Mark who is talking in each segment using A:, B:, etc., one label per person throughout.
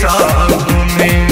A: संग में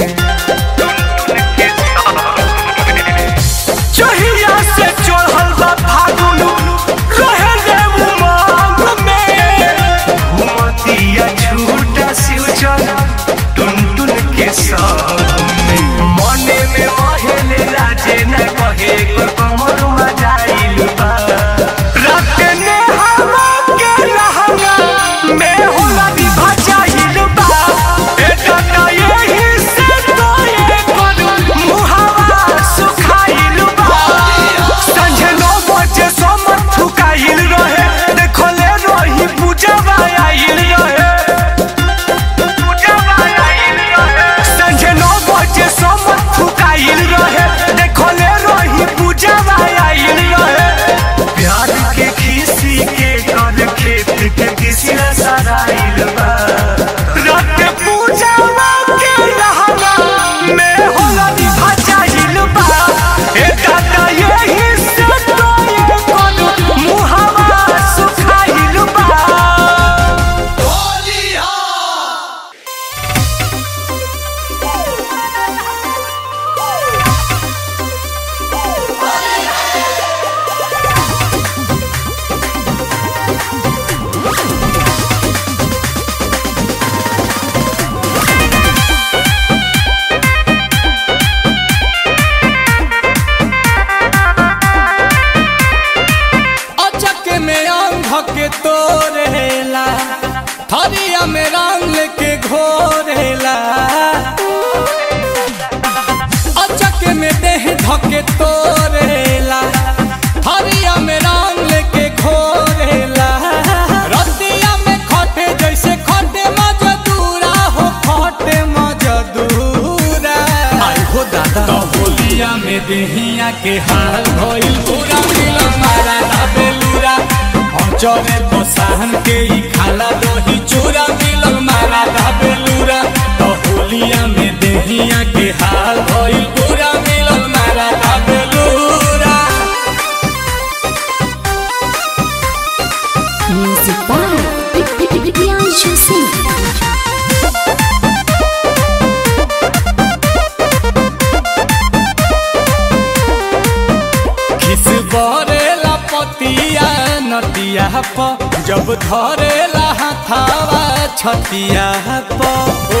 A: जहिया से चढ़ल बा फागुन रहे ले उमंग में घुमतिया झूठा सिउचल टुन टुन के संग में मने में महले राजे न कहे कर कमर मजाइल बा रात ने हवा के लहंगा में होला विभा चाहिल बा ए दादा यही से तो ये करू मुहावा सुखाइल बा संझे नौ बजे समर थुकाइल रहे देखो ले रही पूजवा आइल रहे पूजवा आइल रहे संझे नौ बजे समर थुकाइल रहे देखो ले रही पूजवा आइल रहे प्यार के खीसी के कर खेत के किसी सराइल बा रात पूजवा के रहना में होला निभा चाहिल बा ए दादा यही से तो ये करू मुहावा सुखाइल बा
B: अचक में अंग के तोरेला थरिया में रंग के घोरेला अचक में देह धके तोरेला थरिया में रंग के घोरेला रतिया में खटे जैसे खटे मजदूरा हो खटे मजदूरा आई हो दादा तो होलिया में देहिया के हाल भइल पूरा मिलन मारा ना बेलूरा चले तो सहन के ही खाला दही चूरा मिलन मारा ना बेलूरा तो होलिया में देहिया के हाल भइल पूरा मिलन मारा ना बेलूरा
C: Music by Priyanshu Singh.
B: खिस बरेला पतिया नतिया प जब धरेला हाथावा छतिया प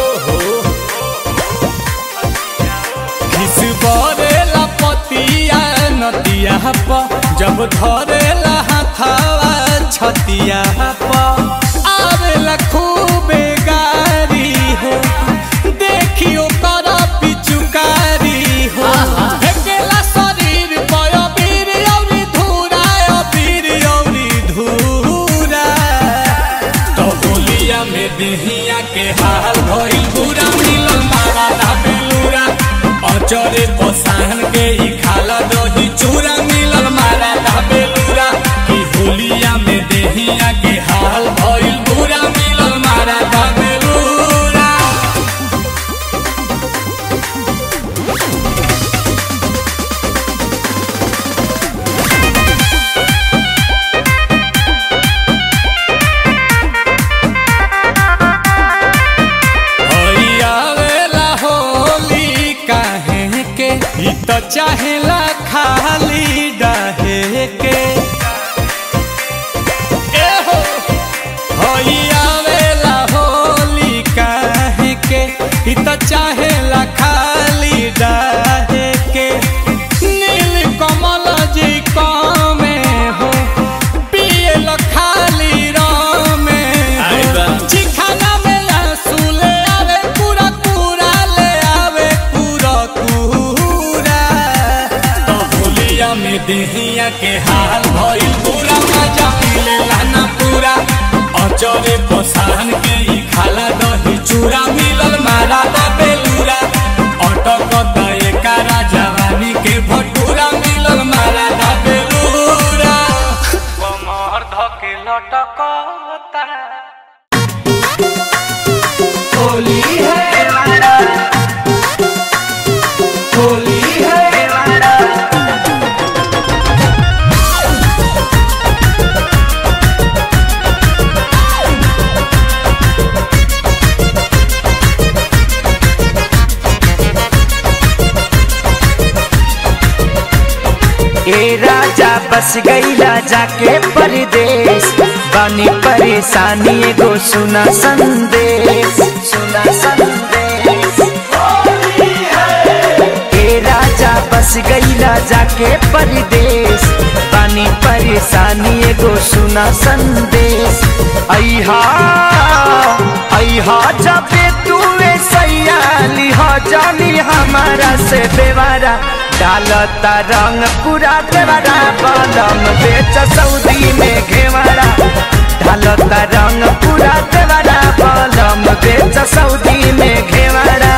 B: खिस बरेला पतिया नतिया प जब धरेला हाथावा छतिया प आवेला खूबे गारी हो देखियो कर पिचुकारी हो फेकेला शरीर पर अबीर औरी धूरा अबीर औरी धूरा तो होलिया में देहिया के हाल भइल पूरा मिलन मारा ना बेलूरा अचरे पसाहन के ही खाला दही चूरा मिलन मारा ना बेलूरा कि होलिया में देहिया के हाल भइल पूरा मिलन मारा ना बेलूरा आवेला होली काहे के ई तो चाहेला खाली डाहे के ए हो होई आवेला होली काहे के ई तो चाहेला खाली डाहे के नील कमल जी कामे हो पियल खाली रामे हो चिखाना में आंसू ले आवे पूरा पूरा ले आवे पूरा पूरा तो होलिया में देहिया के हाल भइल पूरा मजा मिले लाना पूरा अचरे पसाहन के ही खाला दही चूरा मिलल मारा दा बेलूरा अटक दए कारा जवानी के भटूरा मिलल मारा दा बेलूरा
A: कमर धके लटकता होली है वाला होली है वाला
C: Music
A: राजा बस गईला जाके परदेश बानी परेशानी एगो सुना संदेश सुना संदेश हे राजा बस गईला जाके परदेश बानी परेशानी एगो सुना संदेश अहा अहा जबे तूए सैयाली हो जानी हमारा से देवारा डालता रंग पूरा देवारा बलम बेच सऊदी में घेवारा डालता रंग पूरा देवारा बलम बेच सऊदी में घेवारा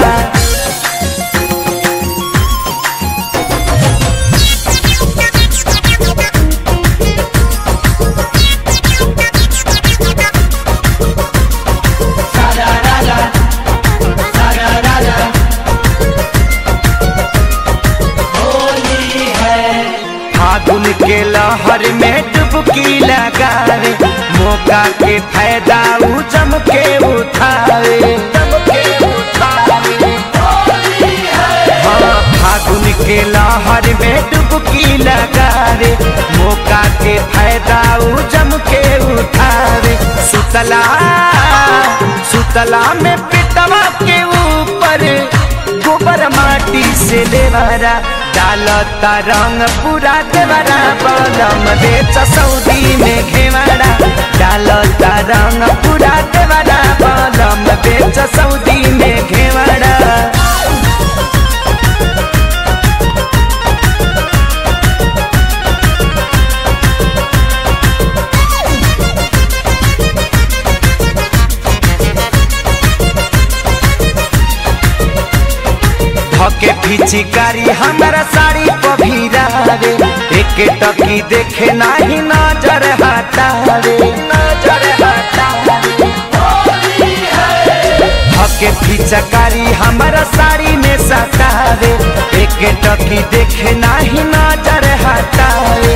A: फागुन के लहर में डुबकी लगावे मौका के फायदा उ जम के उठावे हाँ, फागुन के लहर में डुबकी लगावे मौका के फायदा उ जम के उठावे सुतला सुतला में पिटवा के ऊपर गोबर माटी से लेवारा डालता रंग पूरा देवरा बलम बेच सऊदी में घेवारा डालता रंग पूरा देवरा बलम बेच सऊदी में घेवारा धके पिचकारी हमारा साड़ी पभीरावे एक टकी देखे नाही नजर हटावे नजर हटावे धके पिचकारी हमारा साड़ी में सटावे एक टकी देखे नाही नजर हटावे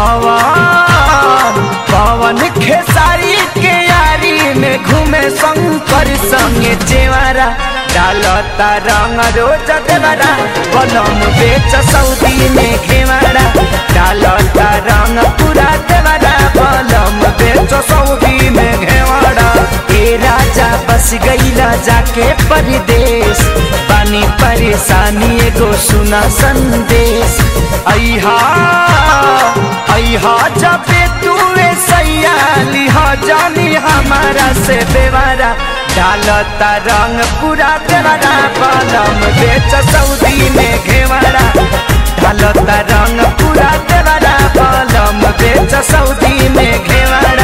A: पवन पवन खेसारी के यारी में घूमे शंकर संगे चेवारा डालता रंग रोज देवरा बलम बेच सऊदी में घेवारा डालता रंग पूरा देवरा बलम बेच सऊदी में घेवारा ए राजा बस गईला जाके परदेश पानी परेशानी एगो सुना संदेश अहा अहा जबे तूए सैयाली हो जानी हमारा से देवारा डालता रंग पूरा देवारा बलम बेच सऊदी में घेवारा डालता रंग पूरा देवारा बलम बेच सऊदी में घेवारा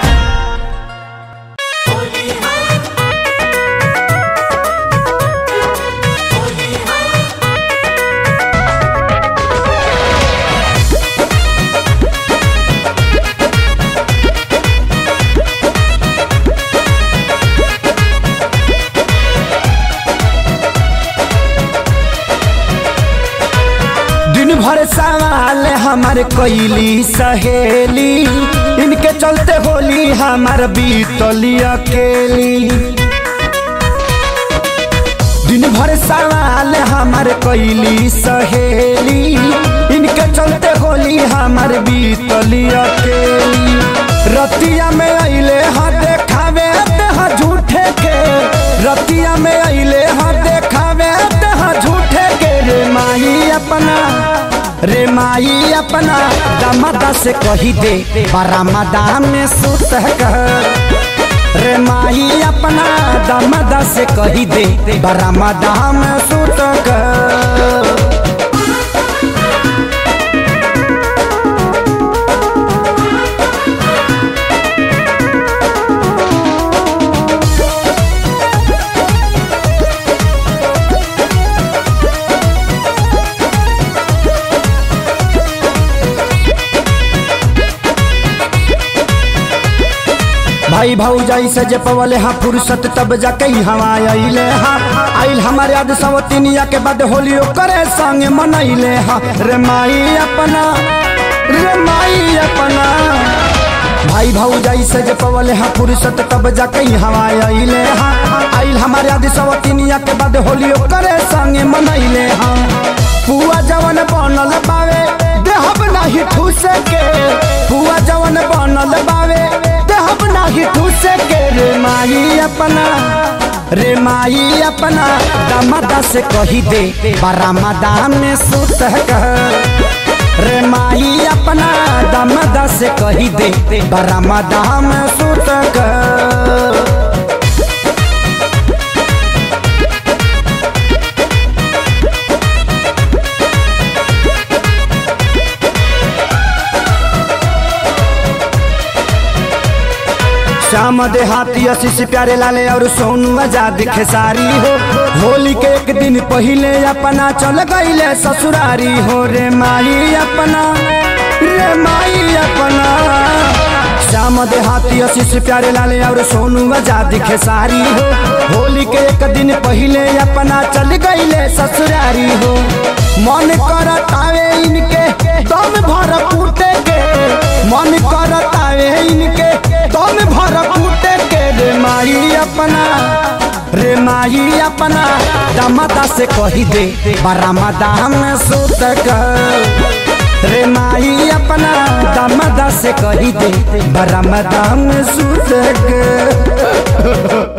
B: दिन भर सवाल हमार कैली सहेली इनके चलते होली हमार बीतली अकेली दिन भर सवाल हमार कैली सहेली इनके चलते होली हमार बीतली अकेली रतिया में अइले ह देखावे ह झूठे के रतिया में अइले ह देखावे ह झूठे के रे माही अपना रे माई अपना दमदा से कही दे बरामदा में सुत कर रे माई अपना दमदा से कही दे बरामदा में सुत कर भाई भाऊजाई से जे पवले हा फुर्सत तब जाके हवा अइले हा आइल हमारे याद सवतिनिया के बाद होली करे संगे मनैले हा रे माई अपना रे माई अपना भाई भाऊजाई से जे पवले हा फुर्सत तब जाके हवा अइले हा आइल हमारे याद सवतिनिया के बाद होली करे संगे मनैले हा पुआ जवन बनल बावे देहब ना
D: नाही ठूस के पुआ जवन बनल बावे देहब नाही ठूस के रे माई अपना रे माई अपना दामादा से कही दे बरामदा में सुत कह रे माई अपना दामादा से कही दे बरामदा में सुत कह श्याम देहाती आशीष प्यारे लाले और सोनू आजाद खेसारी हो होली के एक दिन पहले अपना चल गईले ससुरारी हो रे माई अपना रे माई अपना श्याम देहाती आशीष प्यारे लाले और सोनू आजाद खेसारी हो होली के एक दिन पहले अपना चल गईले ससुरारी हो मन करत आवे इनके दम भर कूटे के मन करत आवे इनके दम भर कूटे के रे माई अपना रे माई अपना दमदा से कही दे बरामदा में सुत कर रे माई अपना दमदा से कही दे बरामदा में सुत कर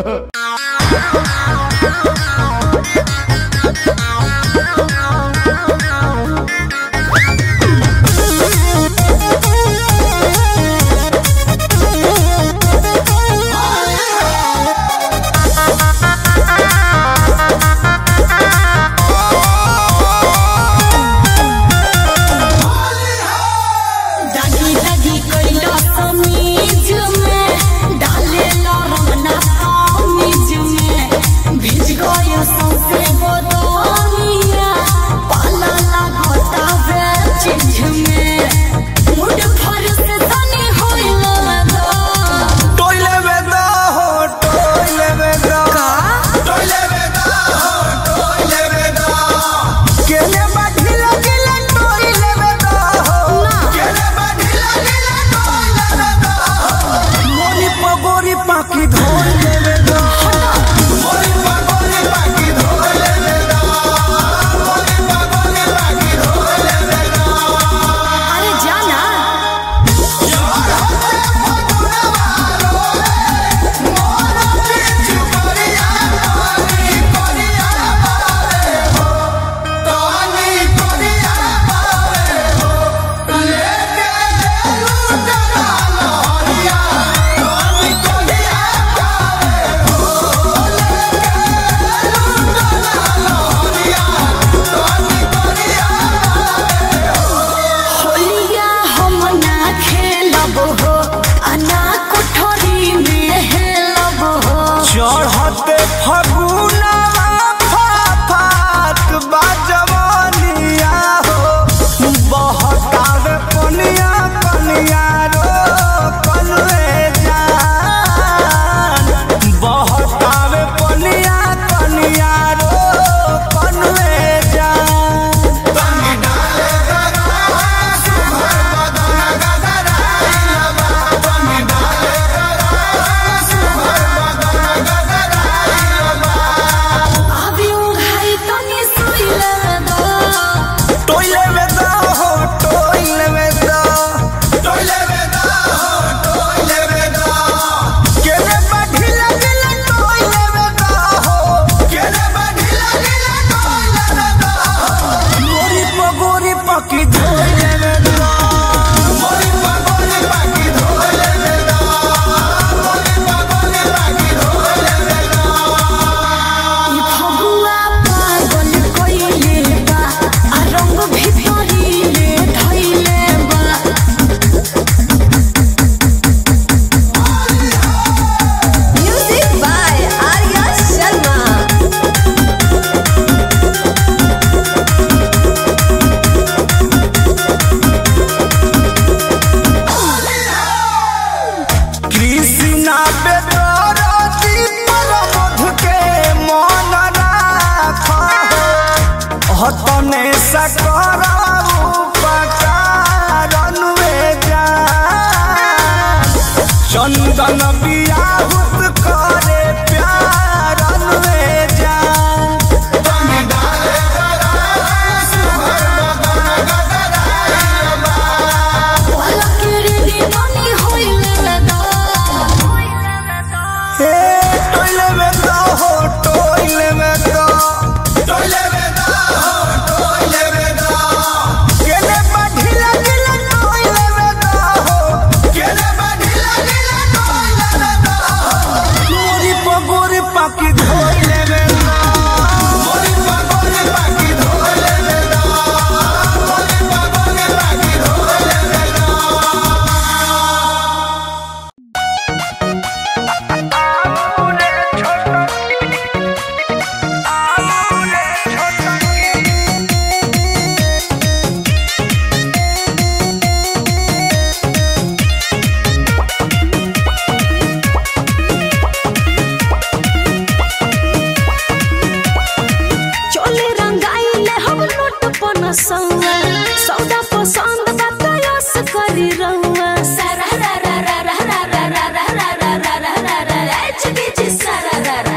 E: दागी दागी कोइलो समीज में डाले लो रमना समीज में भीज गयो सौसे बोदनिया पाला लागता वे चिंझ में मुड फर से सनी होइलो दो
A: टोइले बेदा हो टोइले बेदा टोइले बेदा हो टोइले बेदा केले बाठी लगिले टोइले बेदा हो केले बाठी लगिले टोइले बेदा मोरी पगोरी पाकी धोइले बेदा मोरी पगोरी पाकी धोइले बेदा मोरी पगोरी पाकी धोइले बेदा
E: अरे जाना होलिया हम ना खेलब हो अना कोठरी में हेलब हो
A: चढ़ते फगुना फाफात बाजवनिया हो बहकावे पनिया कनिया रो कलवे जान बहकावे पनिया कनिया रो कलवे जान
E: अभी उघाई तनी सुइले दो
A: टोइले में दा हो टोइले में दा टोइले में दा हो टोइले में दा केले बाठी लगले टोइले में दा हो केले बाठी लगले टोइले में दा मोरी पगोरी पकी धोइले में दा मोरी पगोरी पकी धोइले में दा मोरी पगोरी पकी धोइले में दा
E: ई फगुआ पागल कइले बा आ रंग भितरी ले धइले बा म्यूजिक बाय आर्या शर्मा
A: कृष्णा बेदरती परमध के मन राख हतने सकराऊ पकारन में जा चंदन बियाहुत करे प्यारन में जा
E: सौआ सौदा पसंद बतायस करी रहुआ सारा रा रा रा रा रा रा रा रा रा रा रा रा रा रा रा चुकी जी सारा रा रा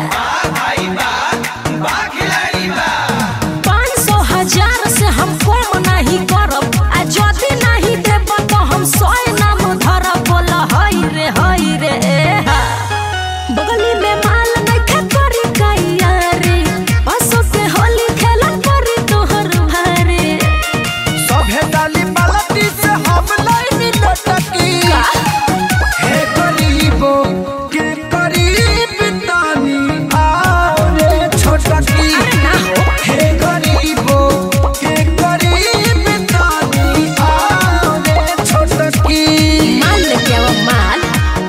E: पाँच सौ हजार से हम कम नहीं करब आ जदि नहीं देब तो हम सौ नाम धरब बोल हई रे हई रे ए हा। बगली में माल नइखे करी कैया रे बसों से होली खेला करी तोहर भारे
D: सभे डाली बाल्टी से हम लाइन लटकी हे गरीबो के करीब तानी आओ रे छोटकी हे गरीबो के करीब तानी आओ रे छोटकी
E: माल लेके आओ माल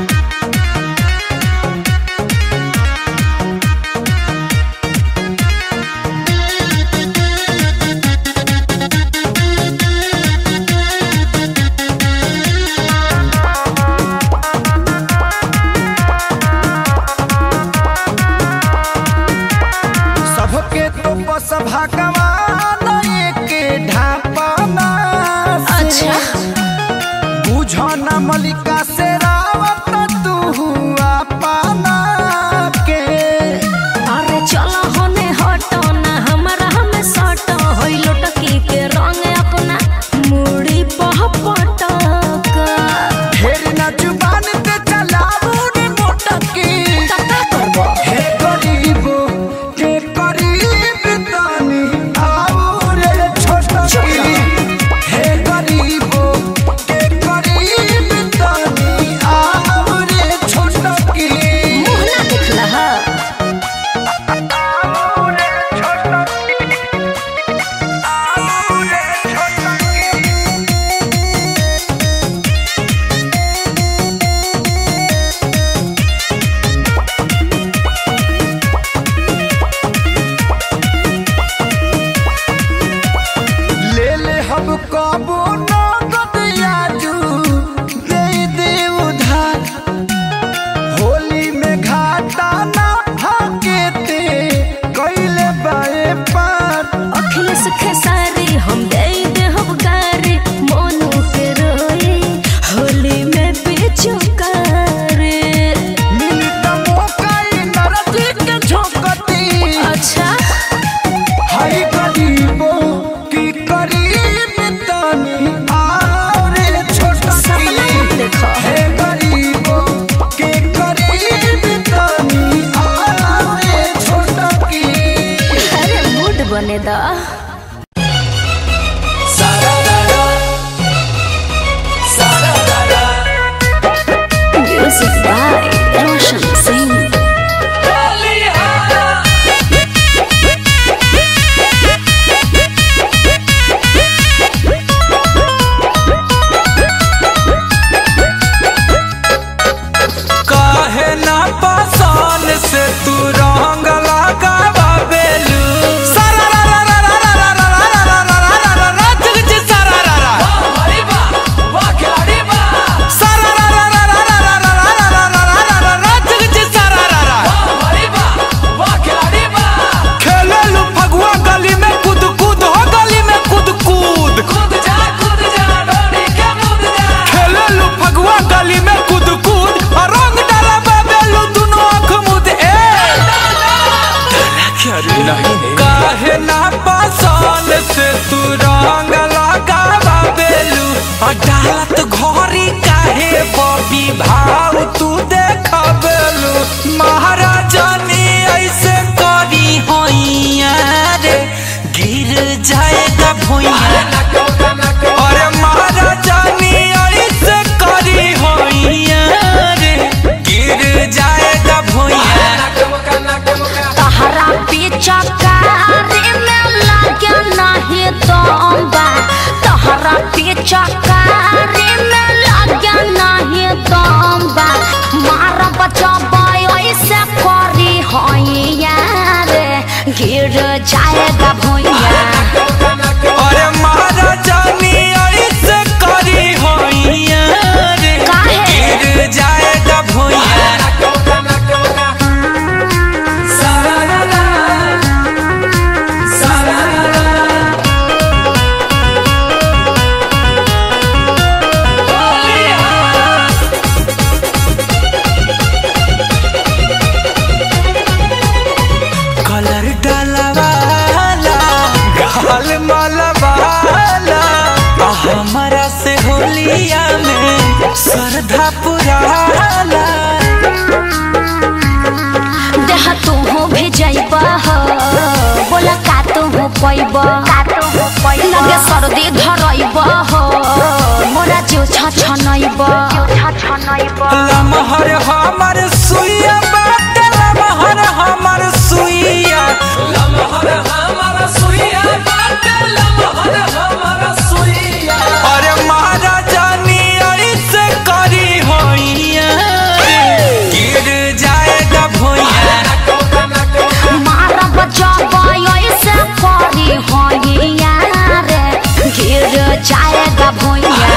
D: सबके तो बस भगवान के ढापना
E: अच्छा
D: बुझो न मलिका से रावत तू अपना के
E: अरे चलो होने हटो ना हमरा में सटो होई लोटकी के रंग अपना मुड़ी पह पटक
D: ढेर न जुबान ते चलाबू रे मोटकी
E: तका करबो
D: हे गरीबो के करीब तानी आओ रे छोटकी हे गरीबो के करीब तानी आओ रे छोटकी
E: मुंह ना दिखला हा
D: आओ रे छोटकी आओ रे छोटकी ले ले हम कबो नगद याजू दे दे उधार होली में घाटा ना भागेते कैले बाए पार
E: अखिलेश खेसारी हम दे दे हम गारी मोनू के रोए होली में पिचुकारी
D: मिली त मोकाई नरजी के झोंकती
E: अच्छा
D: हई गरीबो की करीब तानी आओ रे
E: सपना
D: छोटकी
E: मत देखो
D: हे गरीबो के करीब तानी आओ रे छोटकी
E: अरे मूड बने दा म्यूजिक बाय रोशन सिंह
B: काहे ना पासान से तू रंग लगावा बेलू सारा रा रा रा रा रा रा रा रा रा रा रा रा रा रा जुग जी सारा रा रा सारा रा रा रा रा रा रा रा रा रा रा रा रा रा रा जुग जी सारा रा रा खेलेलू फगुआ गली में कूद कूद हो गली में कूद कूद खेलेलू फगुआ गली में कूद कूद और रंग डाला बेलू दोनों आँख मुद ए काहे ना पासान से तू रंग लगावा बेलू और डालत घोरी काहे बबी भाव तू देखा बेलू महाराजानी ऐसे करी होइया रे गिर जाएगा भुइया अरे महाराजानी ऐसे करी होइया रे गिर जाएगा भुइया
E: तहरा पीछा कारी में लागे नहीं दम्बा तहरा पीछा कारी में लागे नहीं दम्बा मार बचबा ऐसे करी होइया रे गिर जाएगा भुइया
B: अरे महाराजानी ऐसे करी होइया रे
E: काहे?
B: गिर जाएगा भुइया
C: जैब हो बोला का तू हो पैब लगे सर्दी धरैब हो मोरा जिउ छ छनैब
B: लमहर हमर सुइया बाटे लमहर हमर सुइया लमहर हमर सुइया बाटे लमहर हमर सुइया अरे महाराजानी ऐसे करी होइया गिर जाएगा भुइया
C: मारब जब ऐसे करी होइया रे गिर जाएगा भुइया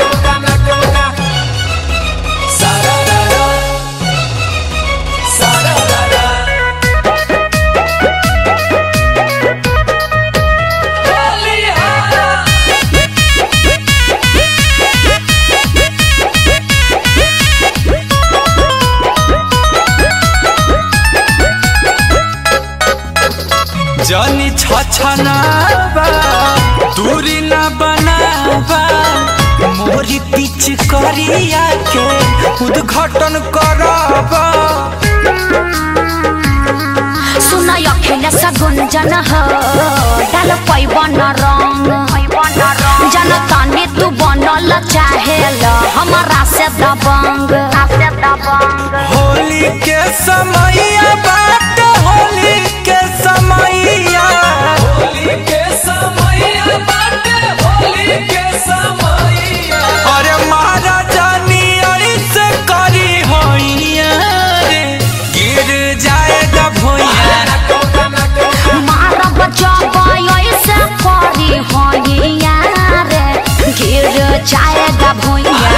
B: जनी छछनाबा दूरी न बनाबा मोरी पिच करिया के उद्घाटन करबा
C: सुन अखिलेश गुंजन हो डाल पैब न रंग जन तनी तू बनल चाहेल हमारा से दबंग
B: होली के समैया बाट होली के समैया होली के समैया बाट होली के समैया अरे महाराजानी ऐसे करी होइया रे गिर जाएगा भुइया
C: मारब जब ऐसे करी होइया रे गिर जाएगा भुइया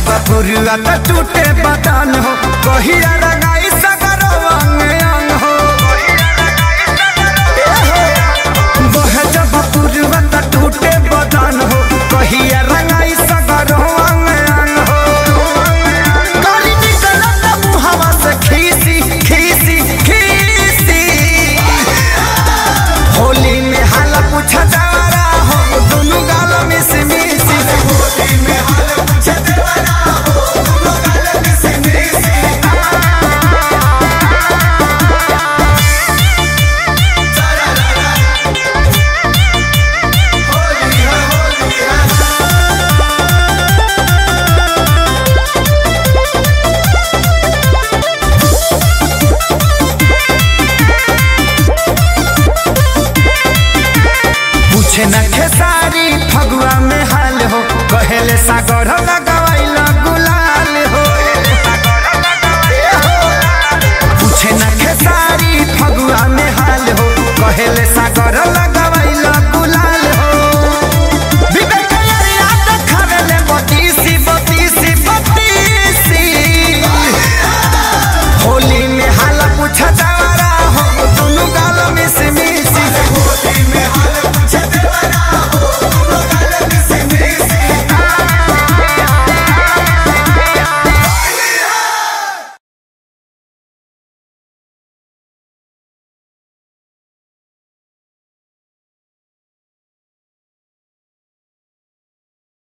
D: जब पुरुआ त टूटे बदन हो कहिया रंगाई सगरो अंग अंग हो बह जब पुरुआ त टूटे बदन हो कहिया रंगाई सगरो अंग अंग हो गरी निकलत मुहवा से खीसी खीसी खीसी होली में हाल पूछ देवरा हो दुनु गाल मिस मिसी होली में हाल पूछ देवरा हो दुनु गाल मिस मिसी पूछे न खेसारी फगुआ में हाल हो कहेले सागर लगवाइल गुलाल हो पूछे न खेसारी फगुआ में हाल हो कहेले सागर